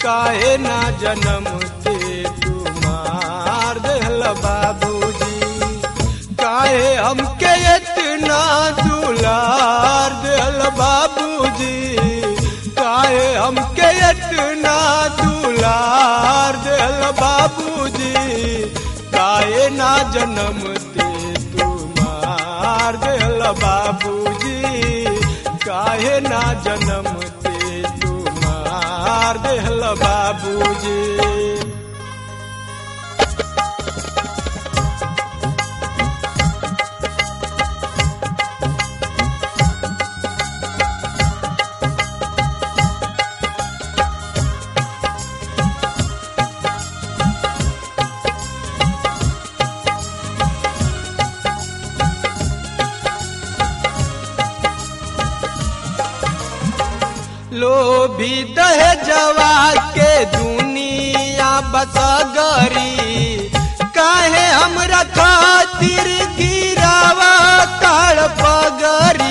काहे ना जन्म ते तुमार देहल बाबूजी काहे हमके इतना दुलार देहल बाबूजी काहे हमके इतना दुलार देहल बाबूजी काहे ना जन्म ते तुमार देहल बाबूजी काहे ना जन्म ते तुमार देहल बाबूजी लोभी दहजवा के दुनिया बसगरी काहे हमरा खातिर गिरावा ताड़ पगरी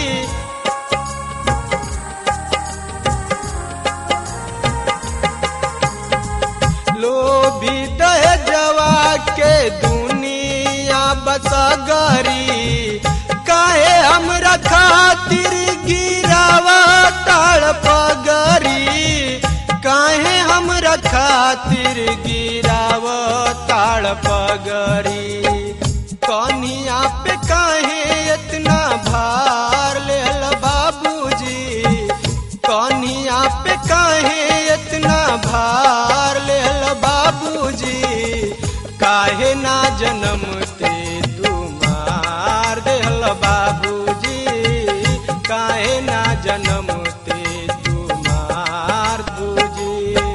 लोभी दहजवा के दुनिया बसगरी काहे हमरा खातिर गिरावा ताड़ पगरी काहे हमरा खातिर गिराव ताड़ पगरी कनिया पे काहे इतना भार लेल बाबूजी कनिया पे काहे इतना भार लेल बाबूजी काहे ना जन्म ते तुमार देहल बाबूजी काहे ना जन्म ते तुमार बूजी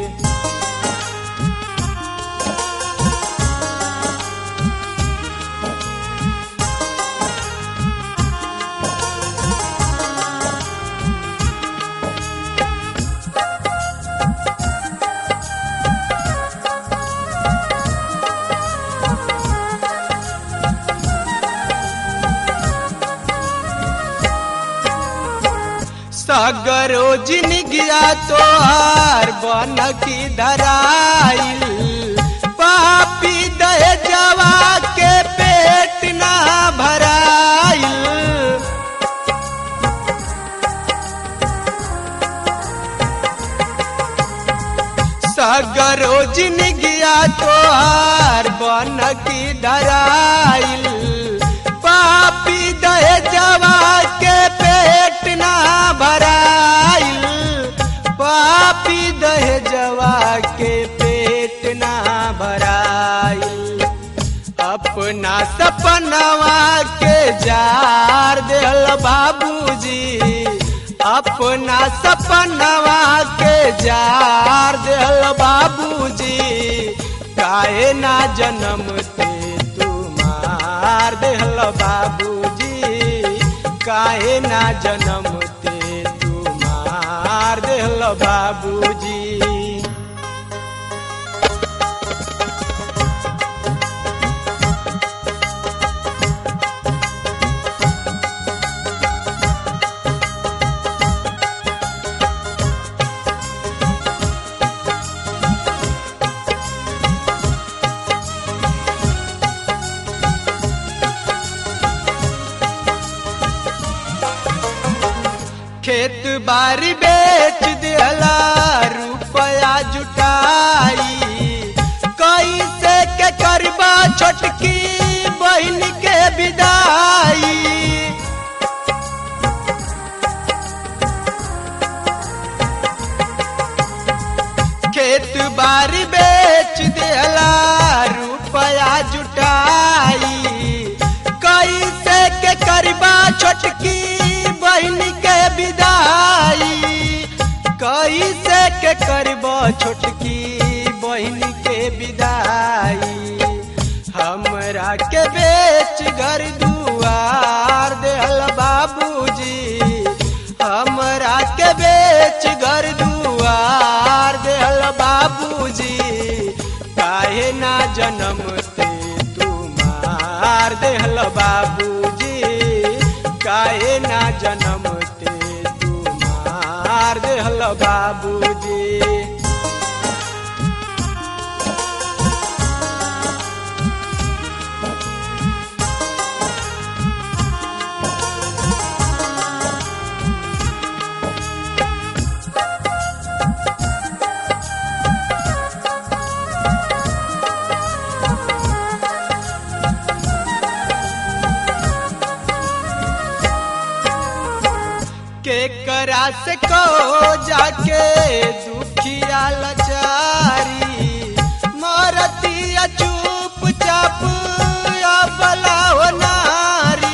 सागरो जिन गया तो हार बन की धराइल पापी दह जवा के पेट ना भराइल सागरो जिन गया तो हार बन की धराइल पापी दह जवा के पेट ना भराइल पापी दह जवा के पेट ना भराइल अपना सपनवा के जार देहल बाबूजी अपना सपनवा के जार देहल बाबूजी काहे ना जन्म ते तुमार देहल बाबूजी काहे ना जन्म ते तुमार देहल बाबूजी खेत बारी बेच दिला रुपया जुटाई कैसे के करबा छोटकी बहन के विदाई खेत बारी बेच दिला रुपया जुटाई कैसे के करबा छोटकी बहन के विदाई कैसे के करब छोटकी बहन के विदाई हमरा के बेच घर दुआर देहल बाबूजी हमरा के बेच घर दुआर देहल बाबूजी काहे ना जन्म ते तुमार देहल बाबूजी काहे ना जन्म ते तुमार देहल बाबूजी से को जाके दुखिया लचारी मरतिया चुप चाप अबला हो नारी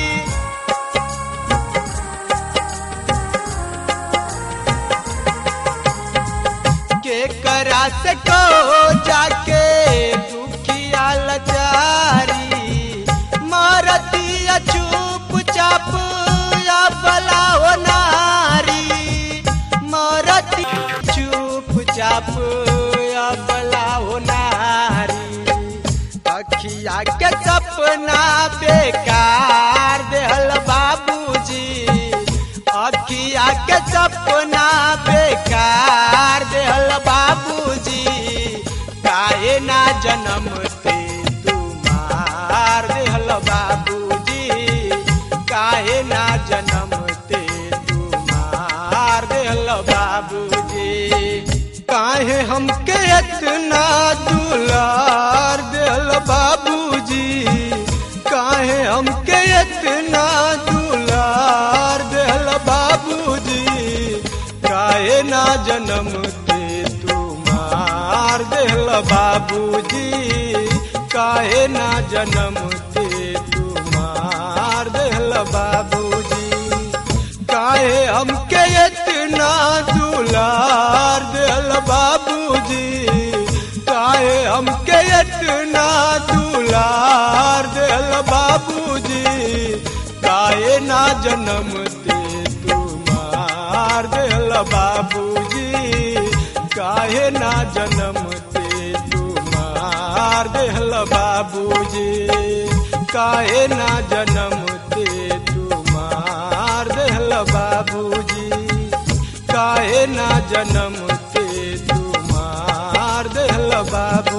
के करा से को जाके दुखिया लचारी मरतिया चुप चाप अबला हो नारी मरती चुप चाप अबला हो नारी अखिया के सपना बेकार देहल बाबूजी अखिया के सपना बेकार देहल बाबूजी काहे ना जन्म ते तुम्हार देहल बाबूजी काहे ना जन्म ते तुम्हार देहल बाबूजी काहे हमके इतना दुलार दिल बाबूजी काहे हमके इतना दुलार दिल बाबूजी काहे ना जन्म ते तुम्हार दिल बाबूजी काहे ना जन्म ते तुम्हार दिल बाबूजी काहे हमके इतना दुलार दिल बाबूजी काहे हमके इतना दुलार दिल बाबूजी काहे ना जन्म ते तुम्हार दिल बाबूजी काहे ना जन्म ते तुम्हार दिल बाबूजी काहे ना जन्म ते तुम्हार दिल बाबूजी काहे ना जन्म ते तुम्हार दिल बाबू